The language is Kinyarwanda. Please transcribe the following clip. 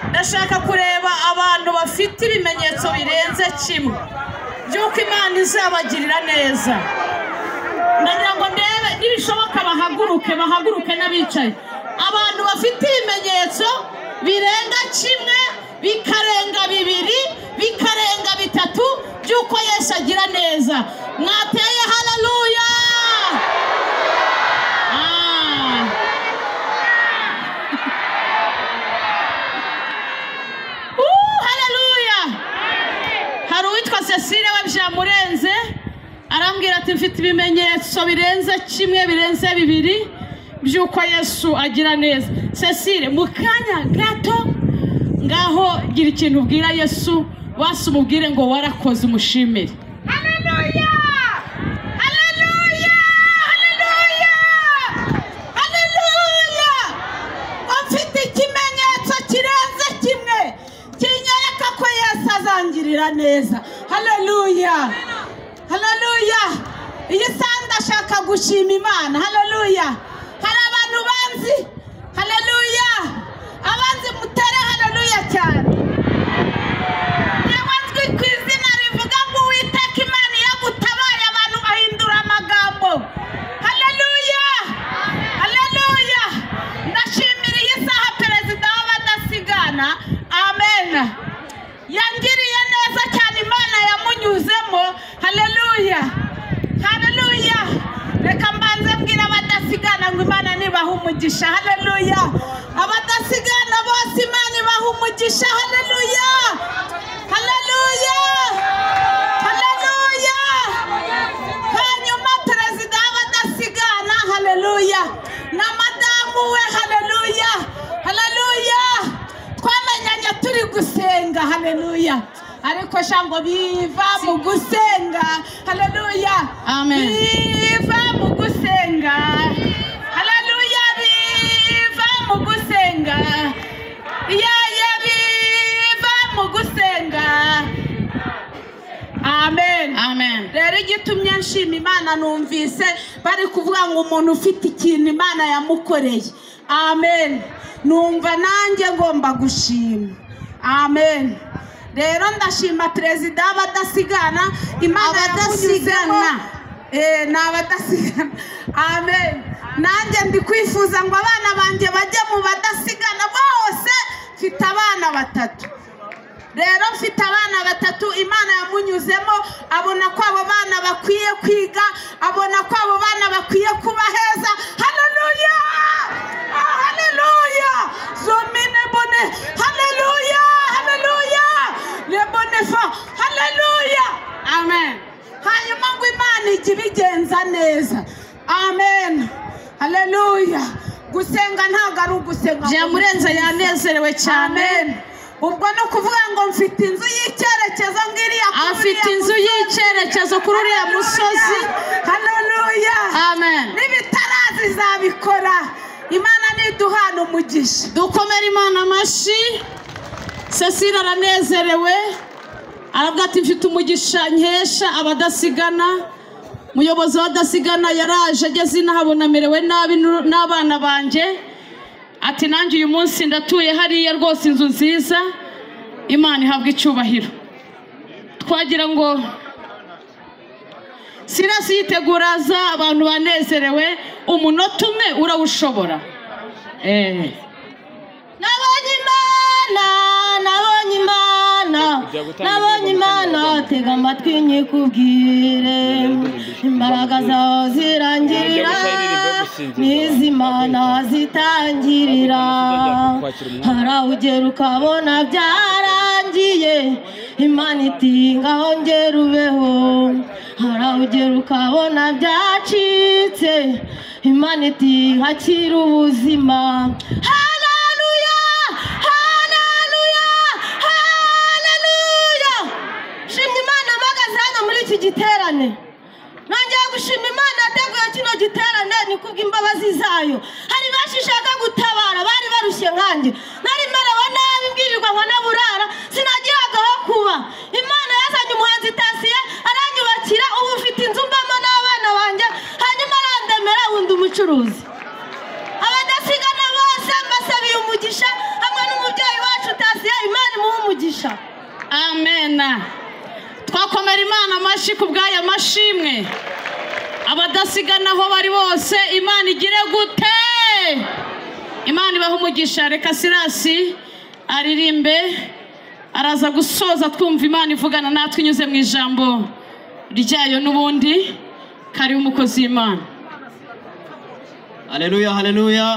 ndashaka kureba abantu bafite ibimenyetso birenze kimwe by'uko imana izabagirira neza ndagira ngo ndebe nibishoboka bahaguruke bahaguruke n'abicaye abantu bafite ibimenyetso birenga kimwe bikarenga bibiri bikarenga bitatu by'uko yesu agira neza mwateye hararuya hararuya hari uwitwa cecile we byamurenze arambwira ati mfite ibimenyetso birenze kimwe birenze bibiri by'uko yesu agira neza cecile mu kanya gato ngaho gira ikintu ubwira yesu wasi umubwire ngo warakoze umushimire Haleluya! Haleluya! Haleluya! haleluya Ufite ikimenyetso kirenze kimwe kinyereka ko Yesu azangirira neza. Haleluya! Haleluya! Iyi saha ndashaka gushima Imana. Haleluya! Hari abantu banzi. Haleluya! Abanzi mutere haleluya cyane. Nyamazwi ku izina rivuga ngo uwiteka Imana iyo agutabaye abantu bahindura amagambo. Haleluya! Haleluya! Ndashimira iyi saha perezida w'abadasigana. Amen. Yangiriye neza cyane Imana yamunyuzemo. Haleluya! Haleluya! Reka mbanze mbwira abadasigana ngo Imana nibaha umugisha. Haleluya! Abadasigana bose Imana ibaha umugisha. Haleluya! Haleluya! Haleluya! Hanyuma perezida w'abadasigana, haleluya. Na madamu we, haleluya. Haleluya. Twamenyanye turi gusenga, haleluya. Ariko sha ngo biva mu gusenga, haleluya. Amen. Biva mu gusenga. Haleluya, biva mu gusenga. Ya ya biva mu gusenga. Amen. amen rero igitumye nshima imana numvise bari kuvuga ngo umuntu ufite ikintu imana yamukoreye amen numva nanjye ngomba gushima amen rero ndashima perezida w'abadasigana imana Abadasigana. yamunyuzemo Eh, ni abadasigana amen nanjye ndi kwifuza ngo abana banjye bajye mu badasigana bose mfite abana batatu rero mfite abana batatu imana yamunyuzemo abona ko abo bana bakwiye kwiga abona ko abo bana bakwiye kuba heza haleluya Ah, haleluya zomine bone haleluya haleluya lebone fa haleluya amen hanyuma ngo imana ijye ibigenza neza amen haleluya gusenga ntabwo ari ugusenga ngo byamurenze yanezerewe cyane Amen. ubwo ni ukuvuga ngo mfite inzu y'icyerekezo ngiriya kuri afite uriya inzu y'icyerekezo kuri uriya musozi haleluya amen n'ibitarazi izabikora imana niduhana umugisha dukomere imana amashyi cecile aranezerewe aravuga ati mfite umugisha nkesha abadasigana umuyobozi w'abadasigana yaraje ageze inaha abona amerewe nabi n'uru- n'abana banjye ati nanjye uyu munsi ndatuye hariya rwose inzu nziza imana ihabwa icyubahiro twagira ngo sirasi yitegura aza abantu banezerewe umunota umwe urawushobora eee nabonye imana nabonye imana nabonye imana tega amatwi nyikubwire imbaraga zawe zirangirira n'iz'imana zitangirira harawugera ukabona byarangiye imana itingaho ngera ubeho harawugera ukabona byacitse imana iti hakira ubuzima haleluya haleluya haleluya shimye imana mpagaze hano muri iki giterane nongeye gushima imana yateguye kino giterane ni kubw'imbabazi zayo hari benshi ishaka gutabara bari barushye nkanjye nari merewe nabi mbwirirwa nkanaburara sinagiraga aho kuba imana yazanye umuhanzi tasiye aranyubakira ubu mfite inzu mbamo n'abana banjye hanyuma arandemera wundi umucuruzi abadasigana bose mbasabiye umugisha hamwe n'umubyeyi wacu tasiye umugisha amena twakomera imana amashyi ku bw'aya mashimwe abadasigana aho bari bose imana igire gute imana ibaha umugisha reka sirasi aririmbe araza gusoza twumva imana ivugana natwe inyuze mu ijambo ryayo n'ubundi kariho umukozi w'imana haleluya haleluya